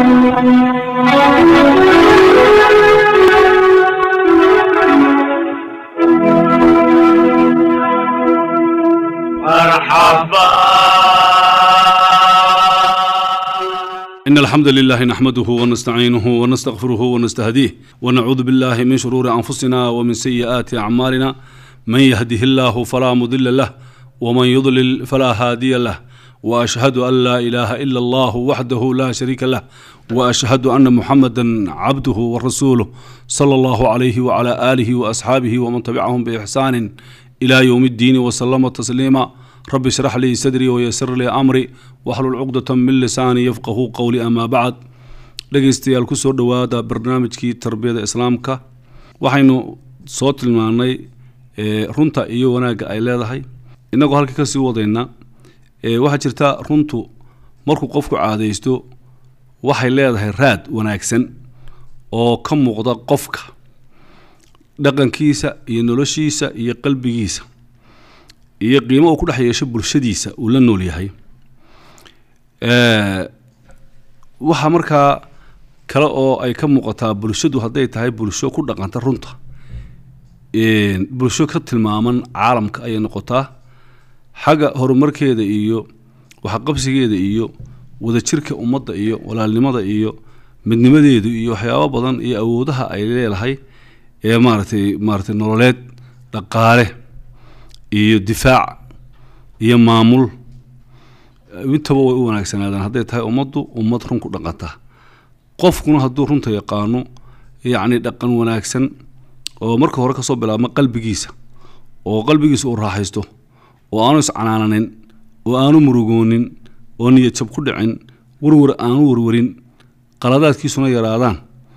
إن الحمد لله نحمده ونستعينه ونستغفره ونستهديه ونعوذ بالله من شرور أنفسنا ومن سيئات أعمالنا من يهده الله فلا مضل له ومن يضلل فلا هادي له وأشهد أن لا إله إلا الله وحده لا شريك له وأشهد أن محمدا عبده ورسوله صلى الله عليه وعلى آله وأصحابه ومن تبعهم بإحسان إلى يوم الدين وسلم تسليما رب اشرح لي صدري ويسر لي أمري واحلل عقدة من لساني يفقه قولي أما بعد dhegaystayaal kusoo dhowaada barnaamijkii tarbiyada islaamka waxaynu soo tilmaanay runta iyo wanaagga ay leedahay innagoo halka kasii wadayna waxaa jirta runtu markuu qofku caadaysto waxay leedahay raad wanaagsan oo ka muuqda qofka dhaqankiisa iyo noloshiisa iyo qalbigiisa iyo qiimo uu ku dhex yeesho bulshadiisa uu la nool yahay waxaa markaa kale oo ay ka muuqataa bulshadu hadday tahay bulsho ku dhaqanta runta bulsho ka tilmaaman caalamka ayay noqotaa xagga horumarkeeda iyo waxqabsigeeda iyo wadajirka ummadda iyo walaalnimada iyo midnimadeedu iyo waxyaabo badan iyo awoodaha ay leedahay ee maaratay maaratay nololeed dhaqaale iyo difaac iyo maamul intaba way u wanaagsanaadaan hadday tahay ummaddu ummad run ku dhaqanta qofkuna hadduu runta yaqaano yacni dhaqan wanaagsan oo marka hore kasoo bilaabma qalbigiisa oo qalbigiisa uu raaxaysto oo aanu iscanaananin oo aanu murugoonin oo niyad jab ku dhicin warwar aanu warwarin qaladaadkiisuna yaraadaan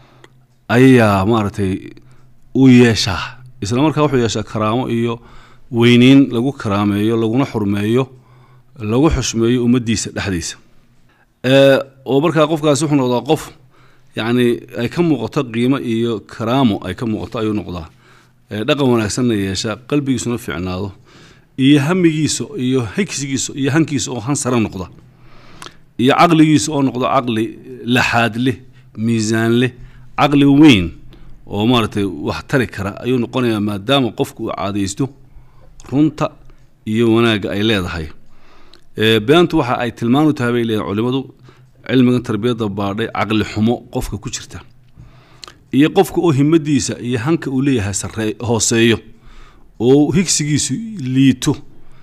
ayaa maaragtay uu yeeshaa isla markaa wuxuu yeeshaa karaamo iyo weyneyn lagu karaameeyo laguna xurmeeyo lagu xushmeeyo ummaddiisa dhexdiisa oo markaa qofkaasi wuxuu noqdaa qof yacni ay ka muuqato qiimo iyo karaamo ay ka muuqato ayuu noqdaa dhaqan wanaagsanna yeesha qalbigiisuna fiicnaado iyo hamigiisa iyo higsigiisa iyo hankiisa oo han sare noqda iyo caqligiisa oo noqdo caqli laxaad leh miisaan leh caqli weyn oo maaragtay wax tari kara ayuu noqonayaa maadaama qofku uu caadaysto runta iyo wanaagga ay leedahay beentu waxa ay tilmaan u tahay bay leedahay culimadu cilmigan tarbiyadda baadhay caqli xumo qofka ku jirta iyo qofka oo himadiisa iyo hanka uu leeyahay saree hooseeyo oo higsigiisu liito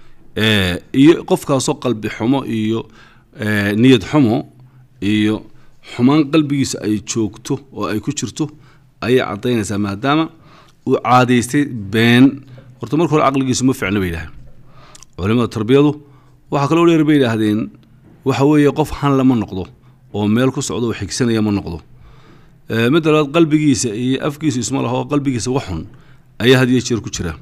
iyo qofkaasoo qalbi xumo iyo niyad xumo iyo xumaan qalbigiisa ay joogto oo ay ku jirto ayay caddaynaysaa maadaama uu caadaystay been horta marka hore caqligiisu ma ficno bay yidhahdeen culimada tarbiyadu waxaa kaloo dheer bay yidhaahdeen waxa weeye qof han lama noqdo oo meel ku socdo oo xigsanaya ma noqdo midda labaad qalbigiisa iyo afkiisu isma laho qalbigiisa waxxun ayaa had iyo jeer ku jira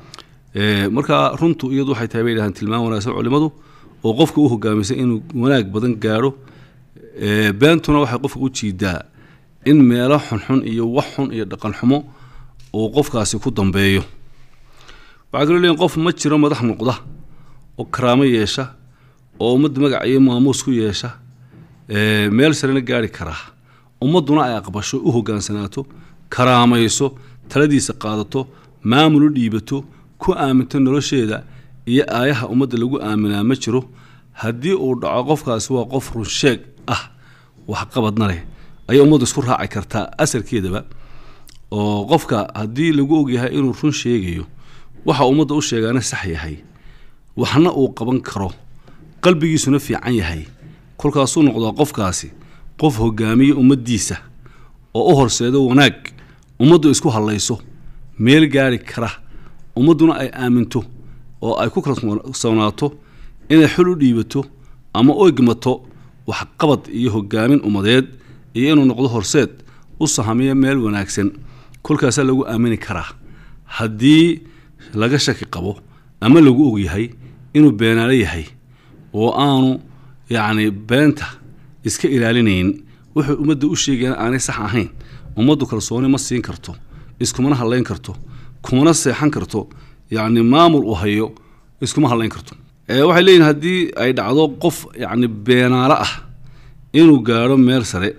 marka runtu iyadu waxay tahay bay yidhahdeen tilmaan wanaagsan culimadu oo qofka u hogaamisa inuu wanaag badan gaadho beentuna waxay qofka u jiidaa in meelo xunxun iyo wax xun iyo dhaqan xumo uu qofkaasi ku dambeeyo waxaa kaloo leeyiin qof ma jiro madax noqda oo karaamo yeesha oo ummadda magac iyo maamuus ku yeesha meel sarena gaari karaa ummadduna ay aqbasho u hogaansanaato karaamayso taladiisa qaadato maamul u dhiibato ku aaminto nolosheeda iyo aayaha ummadda lagu aaminaa ma jiro haddii uu dhaco qofkaasi waa qof runsheeg ah waxqabadna leh ayay ummaddu isku raaci kartaa asalkeedaba oo qofka haddii lagu ogyahay inuu run sheegayo waxa ummadda u sheegaana sax yahay waxna uu qaban karo qalbigiisuna fiican yahay kolkaasuu noqdaa qofkaasi qof hogaamiya ummaddiisa oo u horseedo wanaag ummaddu isku hallayso meel gaari kara ummadduna ay aaminto oo ay ku kalsoonaato inay xul u dhiibato ama u egmato waxqabad iyo hogaamin ummadeed iyo inuu noqdo horseed u sahamiyo meel wanaagsan kolkaasaa lagu aamini karaa haddii laga shaki qabo ama lagu ogyahay inuu beenaalo yahay oo aanu yacni beenta iska ilaalinayn wuxuu ummadda u sheegayana aanay sax ahayn ummaddu kalsooni ma siin karto iskumana hadlayn karto kumana seexan karto yacni maamul uu hayo iskuma hadlayn karto waxay leeyihin haddii ay dhacdo qof yacni beenaalo ah inuu gaadho meel sare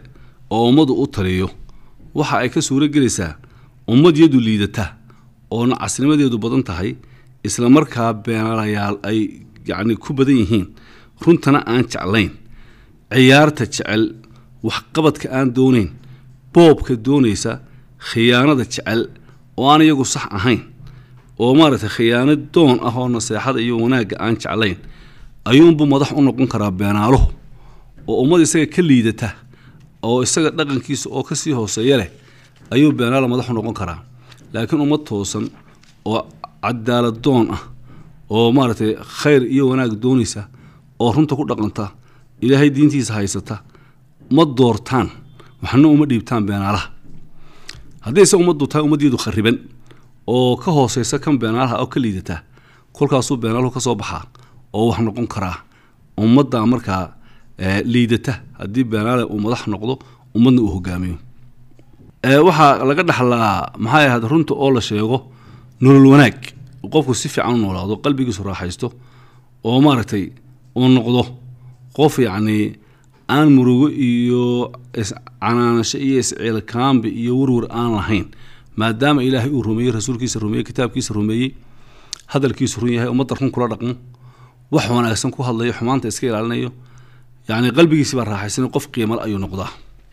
oo ummaddu u taliyo waxa ay ka suuro gelaysaa ummad yadu liidata oona casnimadeedu badan tahay isla markaa beenalayaal ay yacni ku badan yihiin runtana aan jeclayn ciyaarta jecel waxqabadka aan doonayn boobka doonaysa khiyaanada jecel oo aan iyagu sax ahayn oo maaragtay khiyaano doon ah oo naseexada iyo wanaagga aan jeclayn ayuunbuu madax u noqon karaa beenaaluhu oo ummad isaga ka liidata oo isaga dhaqankiisa oo kasii hooseeya leh ayuu beenaala madax u noqon karaa laakiin ummad toosan oo cadaalad doon ah oo maaragtay khayr iyo wanaag doonaysa oo runta ku dhaqanta ilaahay diintiisa haysata ma doortaan waxna uma dhiibtaan beenaalaha haddii se ummaddu tahay ummaddeedu khariban oo ka hooseysa kan beenaalaha oo ka liidata kolkaasuu beenaaluhu ka soo baxaa oo wax noqon karaa ummadda markaa liidata haddii beenaale uu madax noqdo ummadna uu hogaamiyo waxaa laga dhaxlaa maxay ahayd runta oo la sheego nolol wanaag qofku si fiican u noolaado qalbigiisu raaxaysto oo maaragtay uu noqdo qof yacnii aan murugo iyo iscanaanasho iyo isciilkaambi iyo warwar aan lahayn maadaama ilaahay uu rumeeyey rasuulkiisa rumeeyey kitaabkiisa rumeeyey hadalkiisu run yahay ummadda run kula dhaqmo wax wanaagsan ku hadlayo xumaanta iska ilaalinayo yacni qalbigiisi baa raaxaysan qof qiimal ayuu noqdaa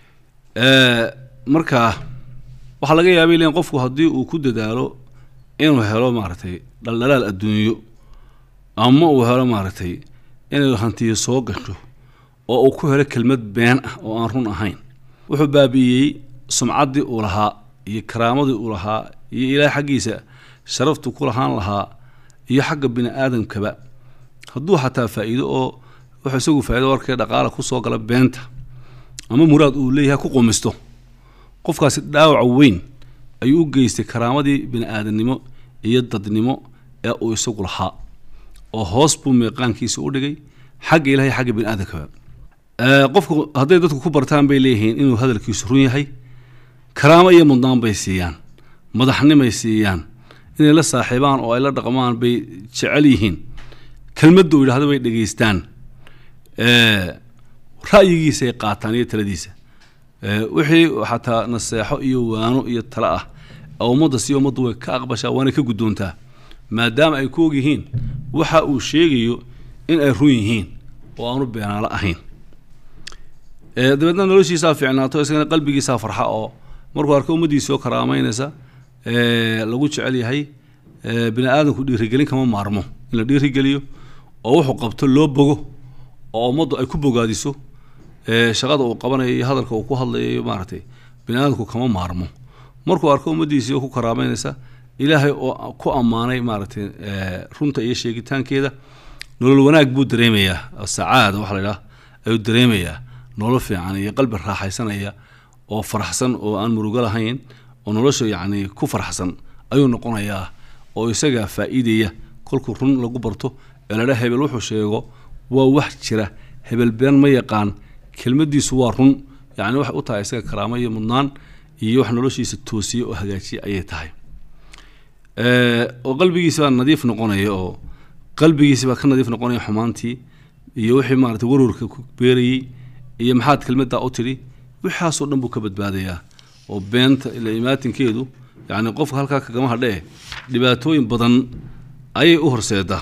marka waxaa laga yaabay lein qofku haddii uu ku dadaalo inuu helo maaragtay dhaldhalaal adduunyo ama uu helo maaragtay inay hantiyo soo gasho oo uu ku helo kelmad been ah oo aan run ahayn wuxuu baabi'iyey sumcaddii uu lahaa iyo karaamadii uu lahaa iyo ilaahay xaggiisa sharaftu ku lahaan lahaa iyo xagga bini aadamkaba hadduu xataa faa'iido oo wuxuu isagu faa'ido warkee dhaqaala ku soo gala beenta ama muraad uu leeyahay ku qumisto qofkaasi dhaawac weyn ayuu u geystay karaamadii bini aadamnimo iyo dadnimo ee uu isagu lahaa oo hoos buu meeqaankiisa u dhigay xagga ilahay xagga bini aadamkaba qofku hadday dadku ku bartaan bay leeyihiin inuu hadalkiisu run yahay karaamo iyo mudnaan bay siiyaan madaxnimay siiyaan inay la saaxiibaan oo ay la dhaqmaan bay jecel yihiin kelmadda uu yidhahdo bay dhegeystaan ra'yigiisay qaataan iyo taladiisa wixii xataa naseexo iyo waano iyo talo ah oo ummadda si ummaddu way ka aqbashaa waana ka guddoontaa maadaama ay ku og yihiin waxa uu sheegayo in ay run yihiin oo aanu beenaalo ahayn dabeedna noloshiisaa fiicnaato isagana qalbigiisaa farxa oo markuu arko ummaddiisoo karaameynaysa lagu jecel yahay bini aadamku dhiirigelin kama maarmo in la dhiirigeliyo oo wuxuu qabto loo bogo oo ummaddu ay ku bogaadiso shaqada uu qabanayo iyo hadalka uu ku hadlayo iyo maaragtay bini aadamku kama maarmo markuu arko ummaddiisii oo ku karaameynaysa ilaahay oo ku ammaanay maaragtay runta iyo sheegitaankeeda nolol wanaag buu dareemayaa sacaada waxa la idhaha ayuu dareemayaa nolol fiican iyo qalbi raaxaysanaya oo faraxsan oo aan murugo lahayn oo nolosha yacni ku faraxsan ayuu noqonayaa oo isagaa faa'iidaya kolkuu run lagu barto ee ladha hebel wuxuu sheego waa wax jira hebel been ma yaqaan kelmaddiisu waa run yacni waxay u tahay isaga karaamo iyo mudnaan iyo wax noloshiisa toosiye oo hagaajiye ayay tahay oo qalbigiisi baa nadiif noqonaya oo qalbigiisi baa ka nadiif noqonaya xumaantii iyo wixii maarata warwarka ku beerayey iyo maxaad kelmaddaa u tidhi wixaasoo dhan buu ka badbaadayaa oo beenta ila imaatinkeedu yacni qofka halkaa kagama hadhee dhibaatooyin badan ayay u horseedaa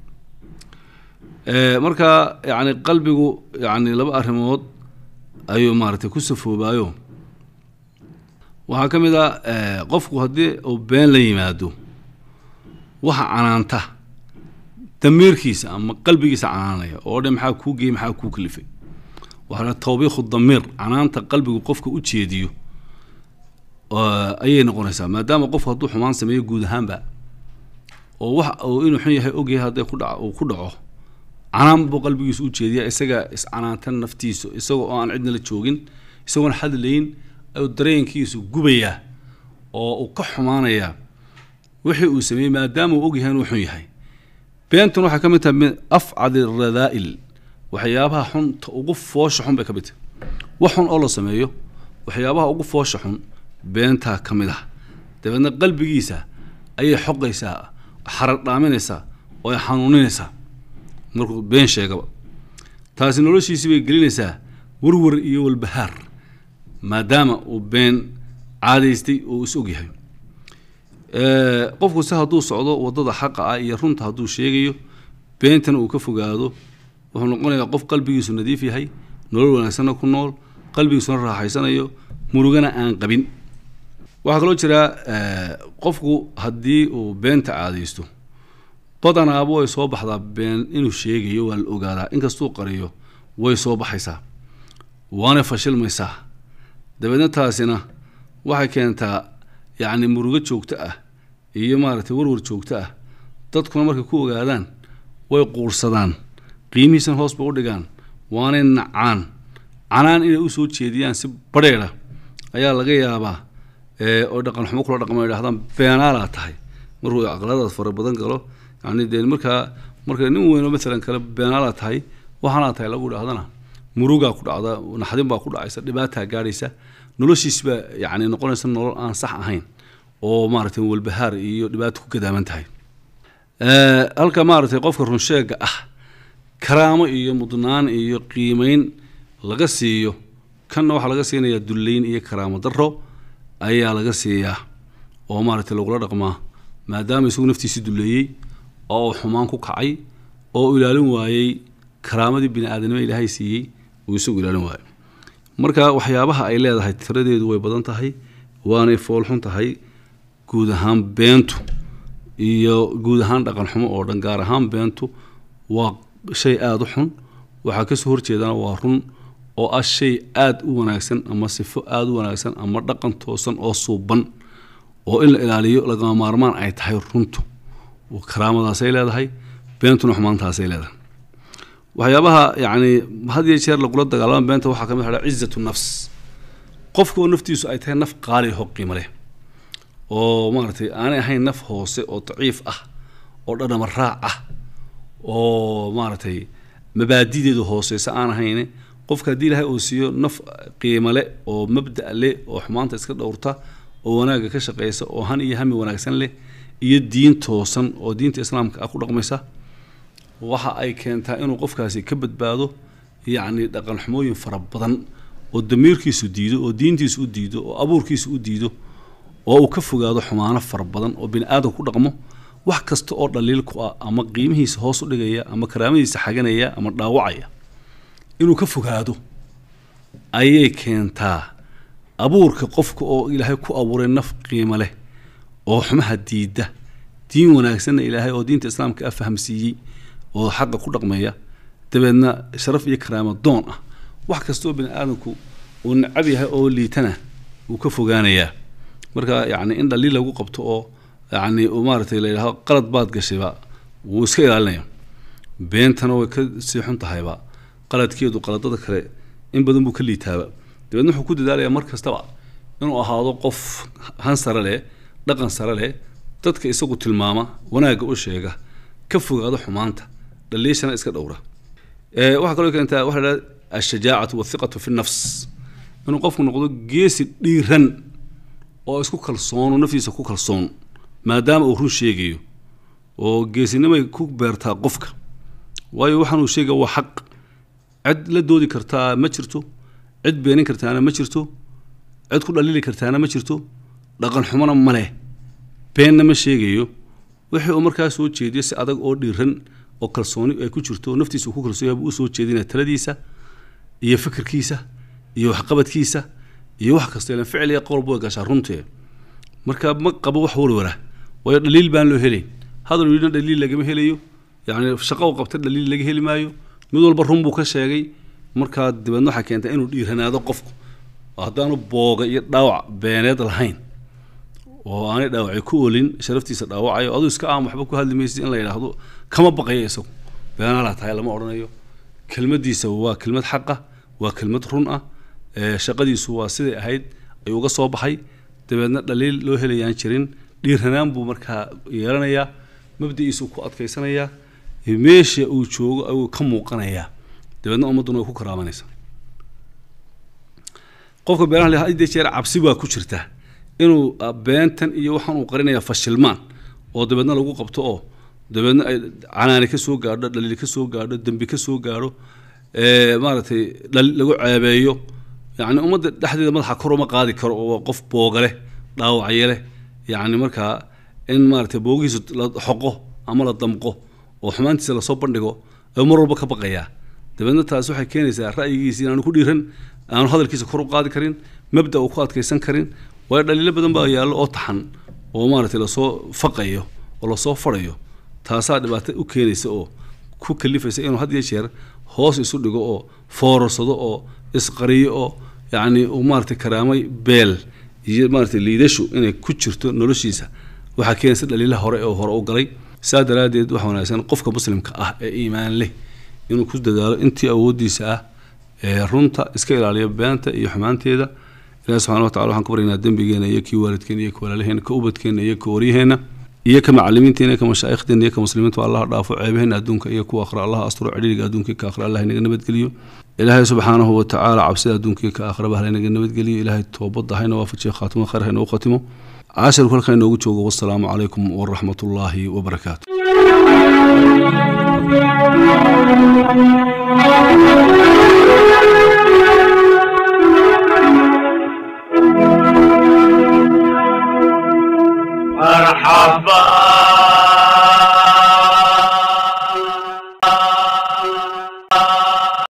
marka yacni qalbigu yacni laba arrimood ayuu maaragtay ku safoobaayo waxaa ka mid ah qofku haddii uu been la yimaado waxa canaanta damiirkiisa ama qalbigiisa canaanaya oo dhan maxaa kuu geeyey maxaa kuu kalifay waxaa tawbiikhu damiir canaanta qalbigu qofka u jeediyo ayay noqonaysaa maadaama qofku hadduu xumaan sameeyo guud ahaanba oo wax uu inuu xun yahay ogyahay hadday ku dhaco uu ku dhaco canaan buu qalbigiisu u jeediya isaga iscanaantan naftiisu isagoo oo aan cidna la joogin isagoon hadlayn ayuu dareenkiisu gubayaa oo uu ka xumaanayaa wixii uu sameeyey maadaama uu ogyahay inuu xun yahay beentun waxay ka mid tahay min afcadi radaa'il waxyaabaha xunta ugu foosha xun bay ka mid tahay wax xun oo la sameeyo waxyaabaha ugu foosha xun beentaa ka mid ah dabeedna qalbigiisa ayay xoqaysaa xarar dhaaminaysaa oo ay xanuuninaysaa markuu been sheegaba taasi noloshiisii bay gelinaysaa warwar iyo walbahaar maadaama uu been caadaystay oo is og yahay qofku se hadduu socdo waddada xaqa ah iyo runta hadduu sheegayo beentana uu ka fogaado wuxuu noqonayaa qof qalbigiisu nadiif yahay nolol wanaagsanna ku nool qalbigiisuna raaxaysanayo murugana aan qabin waxaa kaloo jira qofku haddii uu beenta caadaysto badanaaba way soo baxdaa been inuu sheegayo waa la ogaadaa inkastuu qariyo way soo baxaysaa waana fashilmaysaa dabeedna taasina waxay keentaa yacni murugo joogto ah iyo maaragtay warwar joogto ah dadkuna markay ku ogaadaan way quursadaan qiimihiisana hoos bay u dhigaan waanay nacaan canaan inay usoo jeediyaan si badheedha ayaa laga yaabaa oo dhaqan xumo kula dhaqmo idhahdaan beenaalaa tahay markuu aqladaas fara badan galo yani dee markaa marka nin weynoo maalan kale beenaalaa tahay waxaanaa tahay lagu idhahdana murugaa ku dhacda naxdin baa ku dhacaysa dhibaataa gaadhaysa noloshiis baa yani noqonaysa nolol aan sax ahayn oo maaragtay walbahaar iyo dhibaata ku gadaaman tahay halka maaragtay qofka runsheega ah karaamo iyo mudnaan iyo qiimeyn laga siiyo kanna waxaa laga siinayaa dullayn iyo karaamo daro ayaa laga siiyaa oo maaragtay lagula dhaqmaa maadaama isagu naftiisi dulleeyey oo uu xumaan ku kacay oo u ilaalin waayey karaamadii bini aadanimo ilaahay siiyey uu isagu ilaalin waayo marka waxyaabaha ay leedahay tiradeedu way badan tahay waanay foolxun tahay guud ahaan beentu iyo guud ahaan dhaqan xumo oo dhan gaar ahaan beentu waa shay aada u xun waxaa kasoo horjeedana waa run oo ah shay aada u wanaagsan ama sifo aada u wanaagsan ama dhaqan toosan oo suuban oo in la ilaaliyo lagama maarmaan ay tahay runtu karaamadaasay leedahay beentuna xumaantaasay leedahay waxyaabaha yacni had iyo jeer lagula dagaalama beenta waxaa kamid ah cizatu nafs qofka oo naftiisu ay tahay naf qaali ho qiimo leh oo maaragtay aanay ahayn naf hoose oo daciif ah oo dhadhama raac ah oo maaragtay mabaadideedu hooseysa aan ahayne qofka haddii ilaahay uu siiyo naf qiimo le oo mabda' leh oo xumaanta iska dhowrta oo wanaagga ka shaqeysa oo han iyo hami wanaagsan leh iyo diin toosan oo diinta islaamka ah ku dhaqmaysa waxa ay keentaa inuu qofkaasi ka badbaado yacni dhaqan xumooyin fara badan oo damiirkiisu diido oo diintiisu u diido oo abuurkiisu u diido oo uu ka fogaado xumaano fara badan oo bini aadam ku dhaqmo wax kasta oo dhaliil ku ah ama qiimihiisa hoos u dhigaya ama karaamadiisa xaganaya ama dhaawacaya inuu ka fogaado ayay keentaa abuurka qofka oo ilaahay ku abuuray naf qiimo leh oo xumaha diida diin wanaagsanna ilaahay oo diinta islaamka ah fahamsiiyey oo xaqa ku dhaqmaya dabeedna sharaf iyo karaamo doon ah wax kasta oo bini aadamku uu necab yahay oo liitana wuu ka fogaanayaa marka yacni in dhaliil lagu qabto oo yacni maaragtay la yidhahdo qalad baad gashayba wuu iska ilaalinaya beentana way ka sii xun tahayba qaladkeedu qaladada kale in badan buu ka liitaaba dabeedna wuxuu ku dadaalayaa mar kastaba inuu ahaado qof han sare leh dhaqan sare leh dadka isagu tilmaama wanaagga u sheega ka fogaado xumaanta dhaliishana iska dhowra waxaa kaloo keentaa waxa la ashajaacatu wathiqatu fi nafs inuu qofku noqdo geesi dhiiran oo isku kalsoono naftiisa ku kalsoon maadaama uu run sheegayo oo geesinimay ku beertaa qofka waayo waxaan uu sheegaya waa xaq cid la doodi kartaa ma jirto cid beenin kartaana ma jirto cid ku dhaliili kartaana ma jirto dhaqan xumona ma leh beenna ma sheegayo wixii uu markaa soo jeediyo si adag oo dhiiran oo kalsooni ay ku jirto oo naftiisa uu ku kalsoon yahay buu usoo jeedinaya taladiisa iyo fikirkiisa iyo waxqabadkiisa iyo wax kasta ilan ficil iyo qowl buu gashaa runtee marka ma qabo wax warwara waayo dhaliil baan loo helayn hadal yidhina dhaliil lagama helayo yacni shaqo u qabta dhaliil laga heli maayo mid walba run buu ka sheegay markaa dabeedna waxaa keentaa inuu dhiiranaado qofku haddaanu booga iyo dhaawac beeneed lahayn oo aanay dhaawacay ku olin sharaftiisa dhaawacayo aduu iska aan waxba ku hadli maysid in la yidhaahdo kama baqayo isagu beenaalaa tahay lama odhanayo kelmadiisa waa kelmad xaqa waa kelmad run ah shaqadiisu waa siday ahayd ayuu uga soo baxay dabeedna dhaliil loo helayaan jirin dhiiranaan buu markaa yeelanayaa mabdiciisuu ku adkaysanayaa meesha uu joogo ayuu ka muuqanayaa dabeedna ummadduna way ku karaamanaysaa qofka beenaha le hadii jeer cabsi baa ku jirta inuu beentan iyo waxaan uu qarinaya fashilmaan oo dabeedna lagu qabto oo dabeedna ay canaani ka soo gaadho dhaliil ka soo gaadho dembi ka soo gaadho maaragtay lagu ceebeeyo yacni ummadda dhexdeeda madaxa kor uma qaadi karo oo qof booga leh dhaawacye leh yacni markaa in maaragtay boogihiisa la xoqo ama la damqo oo xumaantiisa lasoo bandhigo ayuu mar walba ka baqayaa dabeedna taas waxay keenaysaa ra'yigiisa inaanu ku dhiiran aanu hadalkiisa kor u qaadi karin mabda uu ku adkaysan karin waayo dhaliilo badan baa yaallo oo taxan oo maaragtay lasoo faqayo oo lasoo farayo taasaa dhibaato u keenaysa oo ku kalifaysa inuu had iyo jeer hoos isu dhigo oo foorarsado oo isqariyo oo yacni uu maaragtay karaamay beel iyo maaragtay liidashu inay ku jirto noloshiisa waxaa keenaysa dhaliilaha hore oo hore u galay saa daraaddeed waxa wanaagsan qofka muslimka ah ee iimaan leh inuu ku dadaalo intii awooddiisa ah ee runta iska ilaaliyo beenta iyo xumaanteeda ilahi subxana wa tacala waxaan ku baryaynaa dembigeena iyo kii waalidkeena iyo ka walaalaheena ka ubadkeena iyo ka waryaheena iyo ka macalimiinteena iyo ka mashaayikhdeena iyo ka muslimiinta allah dhaafo ceebaheena adduunka iyo kuwa akhra allah asturo cidhiiriga adduunka ka akhra allah inaga nabadgeliyo ilaahay subxaanahu wa tacaala cabsida adduunka iyo ka akhraba halinaga nabadgeliyo ilaahay toobadda hayna waafajiyo khaatimo khayr hayna u khatimo cashirku halkaa inoogu joogo wassalaamu calaykum waraxmat ullaahi wabarakaatu مرحبا